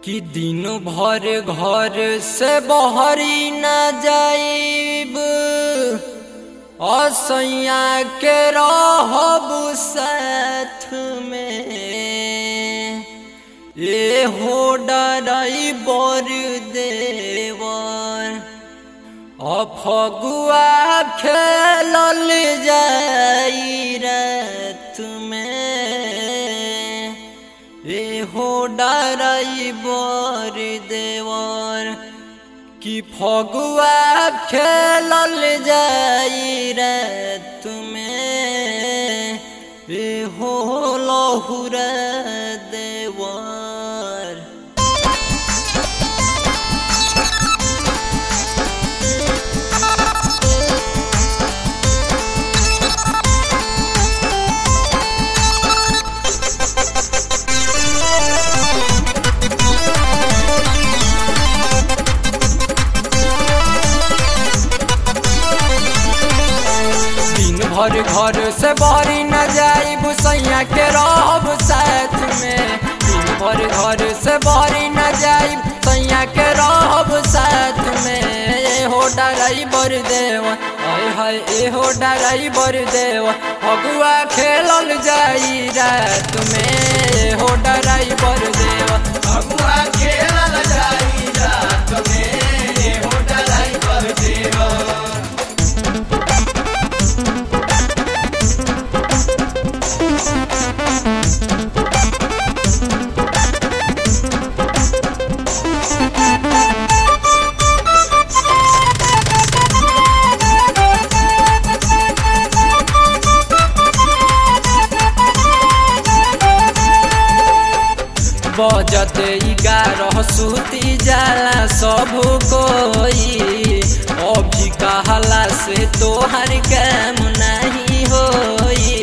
कि दिन भर घर से बहरी न जाइब असैया के रहब साथ में ए हो डराई बर देवर अफगुआ खेलल जाई रात में ए हो डराई बर देवर कि फगुआ खेलल जाई रात में ए हो लहुरा देवर दिन भर घर से बारी न जाई भुसैया के रहब साथ में दिन भर घर से बारी न जाई सैया के रहब साथ में ए हो डराई बर देव हाय हाय ए हो डराई बर देव फगुआ खेलल जाई रात में ए हो डराई बर देव फगुआ खेलल जाई रात में ये हो डराई पर देवा बजते ग्यारह सूती जाला सब कोई अभी कहला से तोहर काम नहीं होई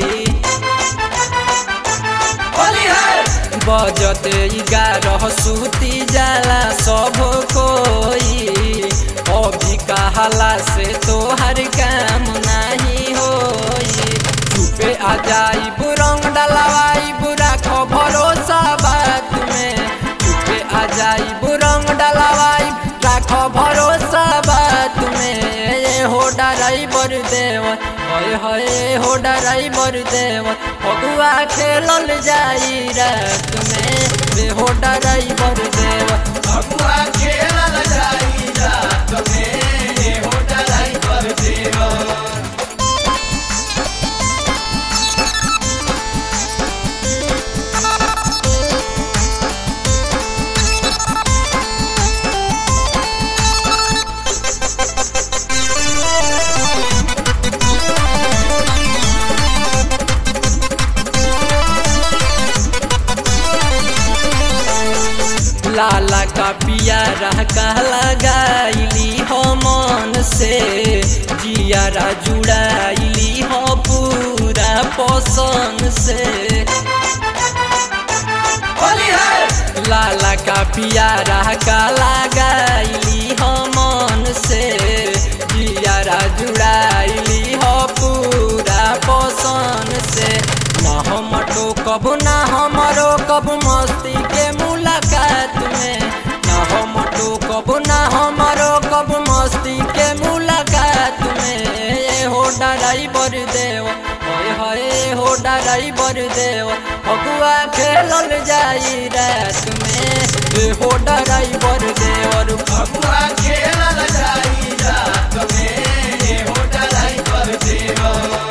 होली है बजते ग्यारह सूती जाला सब कोई अभी कहला से तोहर काम नहीं होई चुपे आ जाई बुरंग डलवाई बुरा खो भरोसा बात में चुपे आ जाई बुरंग डलवाई राखो भरोसा बात में ए हो डराई बर देव हय हय हो डराई बर देव फगुआ खेलल जाई रात में ए हो डराई बर देव फगुआ खेलल जाई रात में ये हो डराई पर देवा लाला का पियारा का लगाइली हो मन से जियारा जुड़ाइली हो पूरा पसंद से होली है लाला का पियारा का लगाइली हो मन से जियारा जुड़ाइली हो पूरा पसंद से ना हम कब ना हमरो कब मस्ती के मुलाकात में ना हम कब ना हमरो कब मस्ती के मुलाकात में ए हो डराई बर देव होय होय हो डराई बर देव फगुआ खेलल जाई रात में ए हो डराई बर देवर फगुआ खेलल जाई रात में ये हो डराई पर देवा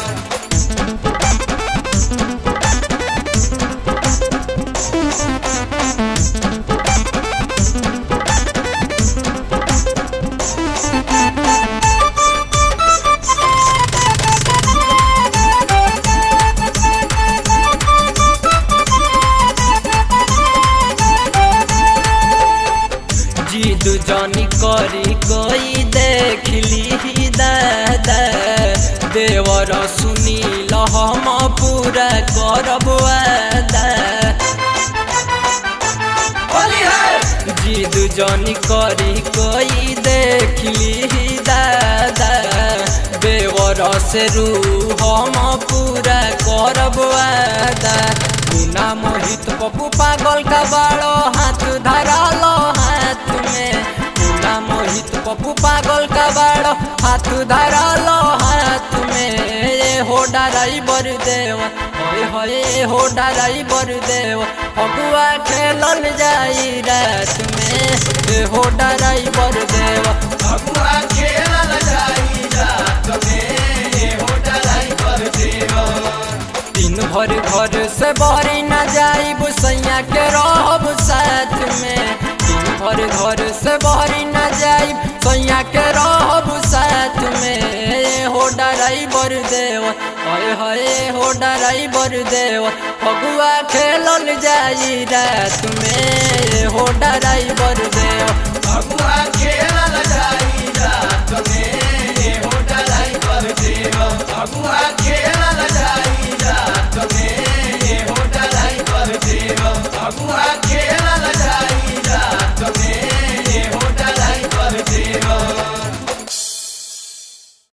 जिद जानी करी कोई देख ली दादा देवर सुनी हम पूरा करब वादा होली है जिद जानी करी कोई देख ली दादा देवर से रू हम पूरा करब वादा मुना मोहित पप्पू पागल का बाड़ो हाथ धरालो हाथ धरल हाथ में ए हो ड्राइवर देव होए होए हो ड्राइवर देव फगुआ खेलल जाई रात में ए हो ड्राइवर देव भगुआ खेलल जाई रात में ये हो ड्राइवर देवा दिन भर घर से बहरी न जाइब सैया के रहब साथ में दिन भर घर से बहरी न जाइब सैया के रहब साथ में ए हो ड्राइवर देव हय हय हो ड्राइवर देव फगुआ खेलल जाई रात में ए हो